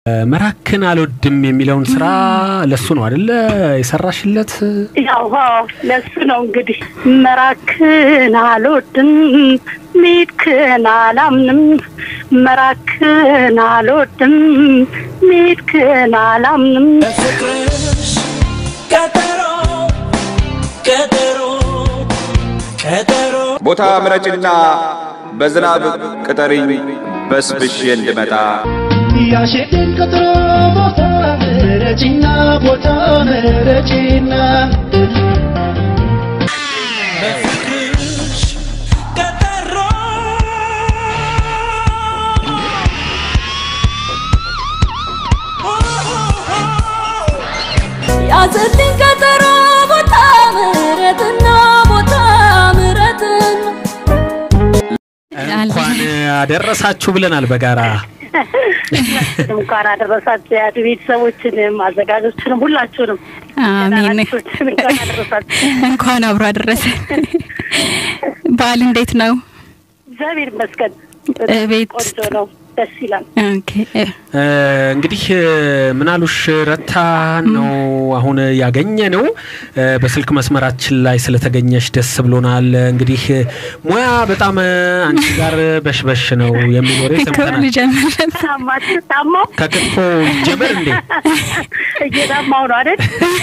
መራክን አልወድም የሚለውን ስራ ለሱ ነው አደለ የሰራሽለት? ያው አዎ፣ ለሱ ነው እንግዲህ መራክን አልወድም ሚድክን አላምንም መራክን አልወድም ሚድክን አላምንም ፍቅርሽ ቀጠሮ ቀጠሮ ቀጠሮ ቦታ ምረጭና በዝናብ ቅጠሪኝ በስብሼ እንድመጣ ያሸትን ቀጠሮ ቦታ ምረጪና ቦታ ምረጪና በፍቅርሽ ቀጠሮ ያዘልኝ ቀጠሮ ቦታ ምሕረትና ቦታ ምሕረትና እንኳን አደረሳችሁ ብለናል በጋራ እንኳን አደረሳችሁ ያዱ ቤተሰቦችንም አዘጋጆችንም ሁላችሁንም አሜን። ተናናሾችን እንኳን አደረሳችሁ። እንኳን አብሮ አደረሰ። በዓል እንዴት ነው? እግዚአብሔር ይመስገን ቤት ቆንጆ ነው፣ ደስ ይላል። ኦኬ እ፣ እ፣ እንግዲህ እ፣ ምናሉሽ ረታ ነው አሁን ያገኘ ነው። እ፣ በስልክ መስመራችን ላይ ስለተገኘሽ ደስ ብሎናል። እንግዲህ እ፣ ሙያ በጣም እ፣ አንቺ ጋር በሽበሽ ነው የሚል ወሬ ሰምተናል። ልጀምር። ታማችሁ ታማው ከክትፎ ጀመር እንዴ? እየታማው ነው አይደል?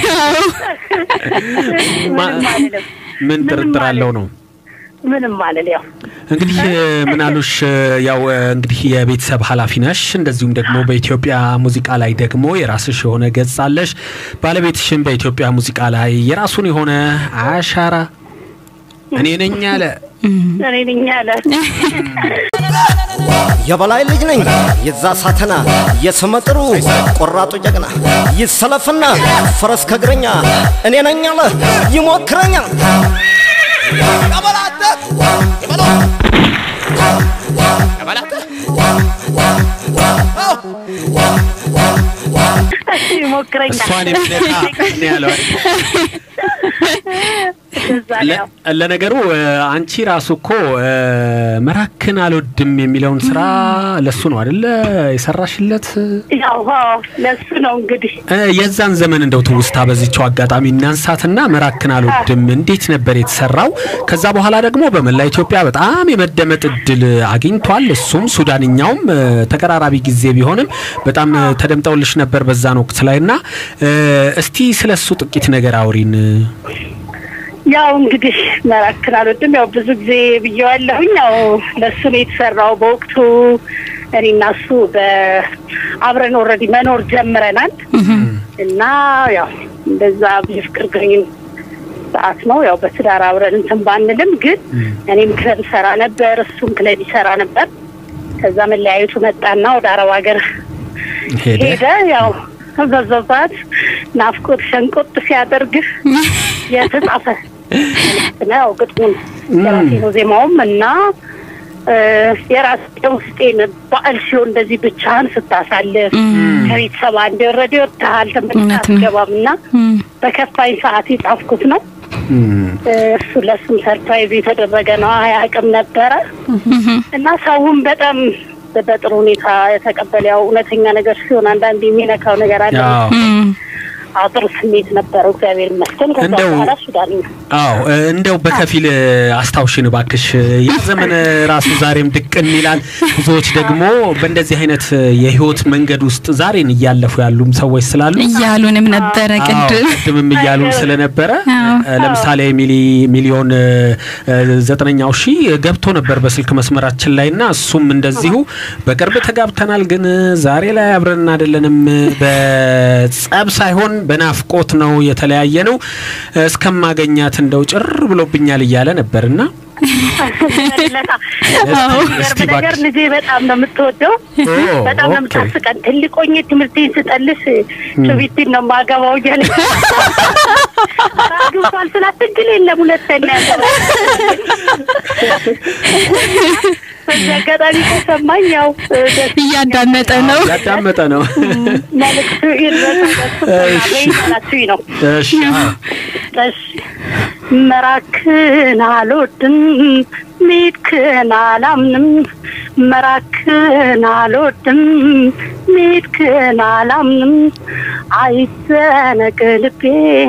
ምንም አልልም፣ ምን ጥርጥር አለው ነው ምንም አልል። ያው እንግዲህ እ፣ ምናሉሽ እ፣ ያው እ፣ እንግዲህ የቤተሰብ ኃላፊ ነሽ። እንደዚሁም ደግሞ በኢትዮጵያ ሙዚቃ ላይ ደግሞ የራስሽ የሆነ ገጽ አለሽ። ባለቤትሽም በኢትዮጵያ ሙዚቃ ላይ የራሱን የሆነ አሻራ እኔ ነኝ አለ። እኔ ነኝ ያለ የበላይ ልጅ ነኝ የዛ ሳተና የስመጥሩ ቆራጡ ጀግና ይሰለፍና ፈረስ ከእግረኛ እኔ ነኝ አለ ይሞክረኛል ይሞክረኛል። እሷን የሚነካ ነው ያለው አይደል? እንደዛ ነው ያው። ለ- ለነገሩ እ፣ አንቺ ራሱ እኮ እ፣ መራክን አልወድም የሚለውን ስራ ለሱ ነው አደለ የሰራሽለት? ያው አዎ፣ ለሱ ነው እንግዲህ እ፣ የዛን ዘመን እንደው ትውስታ በዚችው አጋጣሚ እናንሳትና መራክን አልወድም እንዴት ነበር የተሰራው? ከዛ በኋላ ደግሞ በመላ ኢትዮጵያ በጣም የመደመጥ እድል አግኝቷል። እሱም ሱዳንኛውም እ፣ ተቀራራቢ ጊዜ ቢሆንም በጣም እ፣ ተደምጠውልሽ ነበር በዛን ወቅት ላይ እና እ፣ እስቲ ስለሱ ጥቂት ነገር አውሪን። ያው እንግዲህ መራክን አልወድም ያው ብዙ ጊዜ ብየዋለሁኝ። ያው ለሱ ነው የተሰራው። በወቅቱ እኔና እሱ በአብረን ኦልሬዲ መኖር ጀምረናል እና ያው እንደዛ የፍቅር ግንኙነት ሰዓት ነው። ያው በትዳር አብረን እንትን ባንልም ግን እኔም ክለብ ሰራ ነበር፣ እሱም ክለብ ይሰራ ነበር። ከዛ መለያየቱ መጣና ወደ አረብ ሀገር ሄደ ሄደ። ያው በዛባት ናፍቆት ሸንቆጥ ሲያደርግህ የተጻፈ መልእክት ነው። ያው ግጥሙን የራሴ ነው ዜማውም እና እ፣ የራሴ ውስጤን በዓል ሲሆን እንደዚህ ብቻህን ስታሳልፍ ከቤተሰብ አንድ ወረድ ወጥተሃል ተመልሰህ እውነት ነው። አትገባም እና በከፋኝ ሰዓት የጻፍኩት ነው። እም። እ፣ እሱ ለሱም ሰርፕራይዝ የተደረገ ነው። አያውቅም ነበረ እና ሰውም በጣም በጥሩ ሁኔታ የተቀበለ ያው እውነተኛ ነገር ሲሆን አንዳንድ የሚነካው ነገር አለ። ያው እም፣ አዎ ጥሩ ስሜት ነበረው። እግዚአብሔር ይመስገን። ከዛ እንደው- በኋላ ሱዳንኛ አዎ እ፣ እንደው በከፊል እ፣ አስታውሽን ባክሽ። ያ ዘመን እ፣ ራሱ ዛሬም ድቅን ይላል። ብዙዎች ደግሞ በእንደዚህ አይነት እ፣ የህይወት መንገድ ውስጥ ዛሬን እያለፉ ያሉም ሰዎች ስላሉ እያሉንም ነበረ አዎ፣ ቅድም ቅድምም እያሉን ስለነበረ አዎ። እ፣ ለምሳሌ ሚሊ ሚሊዮን እ፣ እ፣ ዘጠነኛው ሺህ ገብቶ ነበር በስልክ መስመራችን ላይ እና እሱም እንደዚሁ በቅርብ ተጋብተናል፣ ግን እ፣ ዛሬ ላይ አብረን አይደለንም። እ፣ በጸብ ሳይሆን በናፍቆት ነው የተለያየ ነው። እ፣ እስከማገኛት እንደው ጭር ብሎብኛል እያለ ነበርና እስቲ ገርብ ነገር እባክሽ። ልጄ በጣም ነው የምትወደው፣ ኦ፣ በጣም ነው ኦኬ። የምታስቀን። ትልቆኝ ትምህርቴን ስጠልስ ጩቢቲን ነው የማገባው እያለ አግብቷል ስላት ትግል የለም ሁለተኛ ያገባል። በዚህ አጋጣሚ ተሰማኝ። ያው እ፣ ደስ እያዳመጠ ነው። ያዳመጠ ነው። መልዕክቱ ይድረሳላችሁ ነው። እሺ አዎ። እሺ መራክን አልወድም ሚድክን አላምንም መራክን አልወድም ሚድክን አላምንም አይዘነግ ልቤ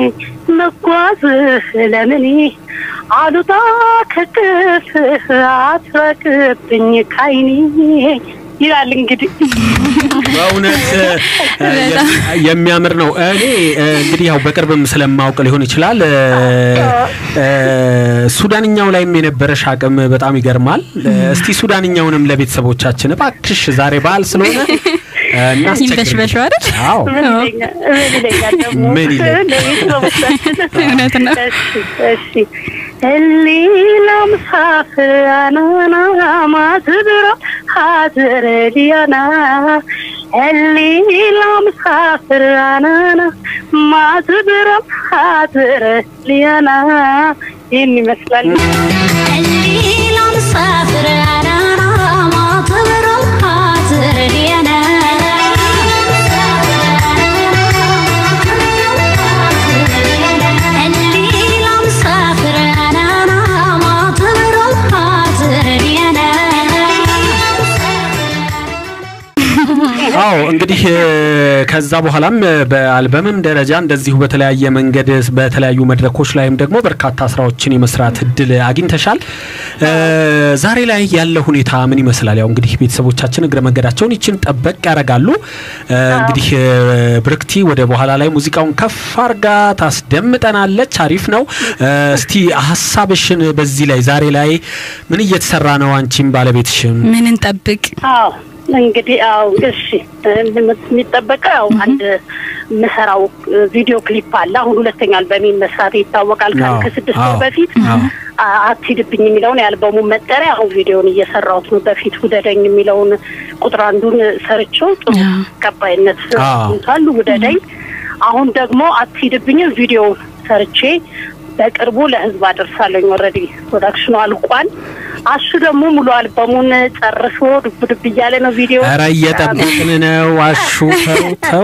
መጓዝህ ለምኔ አሉታ ከቅፍህ አትረቅብኝ ካይኔ ይላል እንግዲህ በእውነት እ፣ የሚያምር ነው። እኔ እ፣ እንግዲህ ያው በቅርብም ስለማውቅ ሊሆን ይችላል እ፣ እ፣ ሱዳንኛው ላይም የነበረሽ አቅም በጣም ይገርማል። እ፣ እስቲ ሱዳንኛውንም ለቤተሰቦቻችን እባክሽ ዛሬ በዓል ስለሆነ እ፣ እናስቸግር። ይንበሽበሽ አይደል? አዎ ምን ይለኛል ምን ይለኛል ደግሞ ምን ይለኛል? ለቤተሰቦቻችን እውነት ነው። እሺ እሺ الليلة مسافر أنا أنا ما تدرى حاضر لي أنا الليلة مسافر أنا أنا ما تدرى حاضر لي أنا إني مثلا الليلة مسافر أنا أنا ما تبرم خاطري أنا الليلة مسافر أنا أنا ما تبرم خاطري أنا አዎ እንግዲህ እ፣ ከዛ በኋላም እ፣ በአልበምም ደረጃ እንደዚሁ በተለያየ መንገድ በተለያዩ መድረኮች ላይም ደግሞ በርካታ ስራዎችን የመስራት እድል አግኝተሻል። እ፣ ዛሬ ላይ ያለ ሁኔታ ምን ይመስላል? ያው እንግዲህ ቤተሰቦቻችን እግረ መንገዳቸውን ይችን ጠበቅ ያደርጋሉ። እ፣ እንግዲህ እ፣ ብርክቲ ወደ በኋላ ላይ ሙዚቃውን ከፍ አርጋ ታስደምጠናለች። አሪፍ ነው። እ፣ እስቲ ሀሳብሽን በዚህ ላይ ዛሬ ላይ ምን እየተሰራ ነው? አንቺም ባለቤትሽም ምን እንጠብቅ? አዎ እንግዲህ አዎ እሺ የሚጠበቀው ያው አንድ ምሰራው ቪዲዮ ክሊፕ አለ። አሁን ሁለተኛ አልበሜን መስራት ይታወቃል። ከ- አዎ፣ ከስድስት አዎ፣ ወር በፊት አዎ። አ- አትሂድብኝ የሚለውን የአልበሙን መጠሪያ አሁን ቪዲዮን እየሰራሁት ነው። በፊት ውደደኝ የሚለውን ቁጥር አንዱን ሰርቼው ጥሩ አዎ። ተቀባይነት አዎ። አግኝቷል። ውደደኝ አሁን ደግሞ አትሂድብኝን ቪዲዮ ሰርቼ በቅርቡ ለህዝብ አደርሳለኝ። ኦልሬዲ ፕሮዳክሽኑ አልቋል። አሹ ደግሞ ሙሉ አልበሙን ጨርሶ ዱብ ዱብ እያለ ነው ቪዲዮ ኧረ እየጠበቅን ነው። አሹ ተው ተው።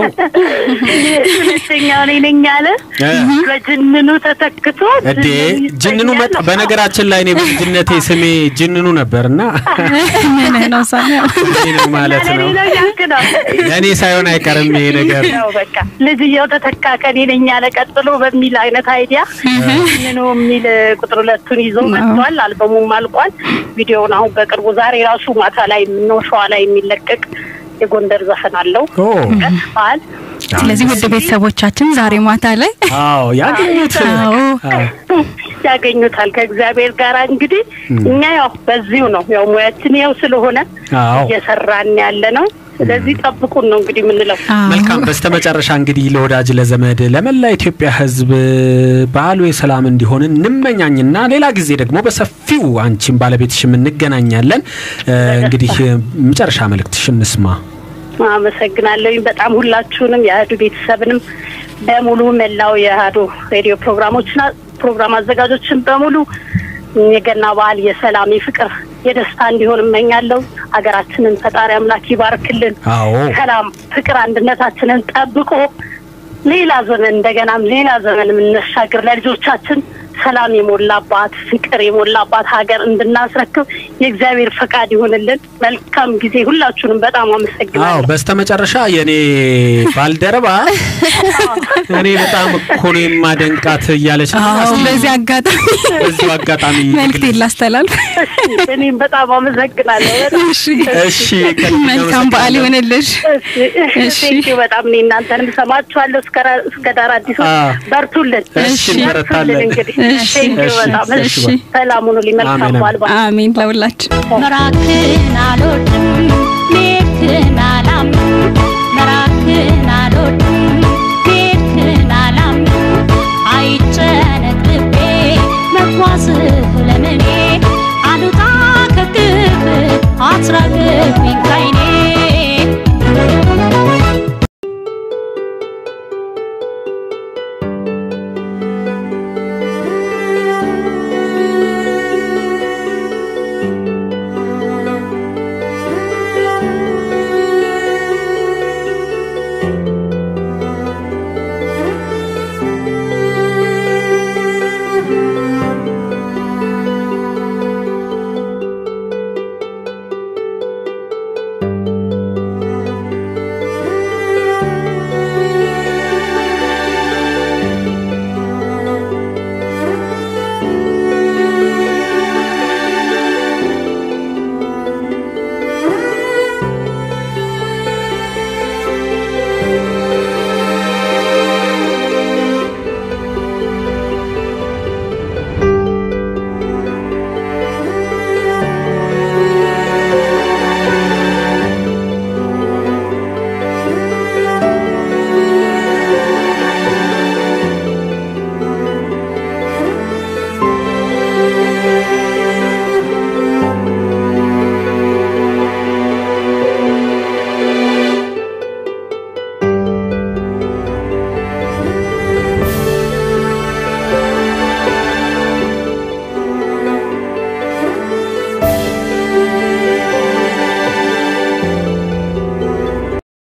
ሁለተኛ እኔ ነኝ አለ እ። በጅንኑ ተተክቶ እዴ ጅንኑ መጣ። በነገራችን ላይ እኔ በልጅነቴ ስሜ ጅንኑ ነበርና ምን ነው ሳሚያ? ይሄ ነው ማለት ነው። ለሌላ ያልክ ነው ለእኔ ሳይሆን አይቀርም ይሄ ነገር። ያው በቃ ልጅየው ተተካ ከኔ ነኝ አለ ቀጥሎ በሚል አይነት አይዲያ ጅንኑ የሚል ቁጥር ሁለቱን ይዞ መጥቷል። አልበሙም አልቋል። ቪዲዮውን አሁን በቅርቡ ዛሬ ራሱ ማታ ላይ ነው ሸዋ ላይ የሚለቀቅ የጎንደር ዘፈን አለው ኦ በዓል ስለዚህ ውድ ቤተሰቦቻችን ዛሬ ማታ ላይ አዎ ያገኙት አዎ አዎ። ያገኙታል ከእግዚአብሔር ጋር እንግዲህ እኛ ያው በዚሁ ነው ያው ሙያችን ያው ስለሆነ አዎ እየሰራን ያለ ነው። ስለዚህ ጠብቁን ነው እንግዲህ የምንለው። አዎ። መልካም። በስተመጨረሻ እንግዲህ ለወዳጅ ለዘመድ፣ ለመላ ኢትዮጵያ ሕዝብ በዓሉ የሰላም እንዲሆን እንመኛኝና ሌላ ጊዜ ደግሞ በሰፊው አንቺም ባለቤትሽም እንገናኛለን። እ፣ እንግዲህ መጨረሻ መልእክትሽ እንስማ። አመሰግናለሁኝ በጣም ሁላችሁንም የአህዱ ቤተሰብንም በሙሉ መላው የአህዱ ሬዲዮ ፕሮግራሞችና ፕሮግራም አዘጋጆችን በሙሉ የገና በዓል የሰላም የፍቅር የደስታ እንዲሆን እመኛለሁ። ሀገራችንን ፈጣሪ አምላክ ይባርክልን። አዎ ሰላም፣ ፍቅር፣ አንድነታችንን ጠብቆ ሌላ ዘመን እንደገናም ሌላ ዘመን የምንሻገር ለልጆቻችን ሰላም የሞላባት ፍቅር የሞላባት ሀገር እንድናስረክብ የእግዚአብሔር ፈቃድ ይሆንልን። መልካም ጊዜ። ሁላችሁንም በጣም አዎ አመሰግናለሁ። በስተመጨረሻ የኔ ባልደረባ እኔ በጣም እኮ ነው የማደንቃት እያለች ነው። አዎ እስቲ በዚህ አጋጣሚ በዚሁ አጋጣሚ መልክት ላስተላልፍ። እሺ፣ እኔም በጣም አመሰግናለሁ። በጣም እሺ እሺ ከልብ መልካም በዓል ይሆንልሽ። እሺ። ቴንኪው በጣም እኔ እናንተንም ሰማችኋለሁ። እስከ ራ- እስከ ዳር አዲሱ አዎ። በርቱልን፣ እሺ እንበረታለን። እንግዲህ እሺ፣ ቴንኪው እሺ፣ በጣም እሺ፣ እሺ። ሰላም ሁኑልኝ። መልካም አሜን፣ በዓል በዓል አሜን ለሁላችን። መራክን አልወድም ሜድክን አላምንም መራክን አልወድም ሜድክን አላምንም አይጨነቅ ልቤ መጓዝህ ለምኔ አሉታ ከግብ አትራቅብኝ ካይኔ ♪